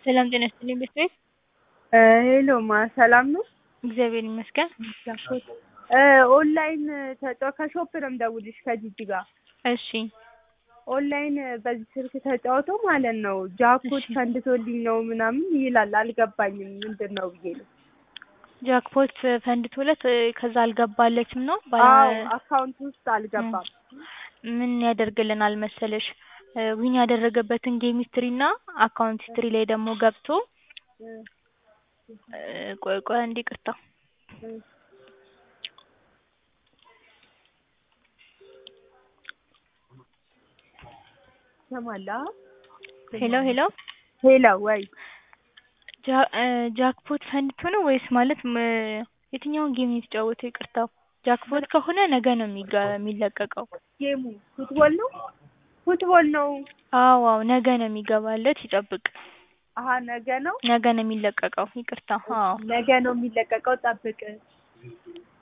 ሰላም ጤና ይስጥልኝ ቤተሰብ ሄሎ ማ ሰላም ነው? እግዚአብሔር ይመስገን። ኦንላይን ተጫው ከሾፕ ነው የምደውልሽ ከጂጂ ጋር እሺ ኦንላይን በዚህ ስልክ ተጫውተው ማለት ነው ጃክፖት ፈንድቶልኝ ነው ምናምን ይላል። አልገባኝም ምንድን ነው ብዬ ነው። ጃክፖት ፈንድቶለት ከዛ አልገባለችም ነው አዎ አካውንት ውስጥ አልገባም። ምን ያደርግልናል መሰለሽ ዊን ያደረገበትን ጌም ሂስትሪ እና አካውንት ሂስትሪ ላይ ደግሞ ገብቶ ቆይ ቆይ አንዴ ይቅርታ ሰማላ ሄሎ ሄሎ ሄሎ ወይ ጃክፖት ፈንድቶ ነው ወይስ ማለት የትኛውን ጌም ነው የተጫወተው? ይቅርታው ጃክፖት ከሆነ ነገ ነው የሚለቀቀው። ጌሙ ፉትቦል ነው ፉትቦል ነው። አዎ አዎ ነገ ነው የሚገባለት ይጠብቅ። አሀ ነገ ነው ነገ ነው የሚለቀቀው። ይቅርታ አዎ ነገ ነው የሚለቀቀው። ጠብቅ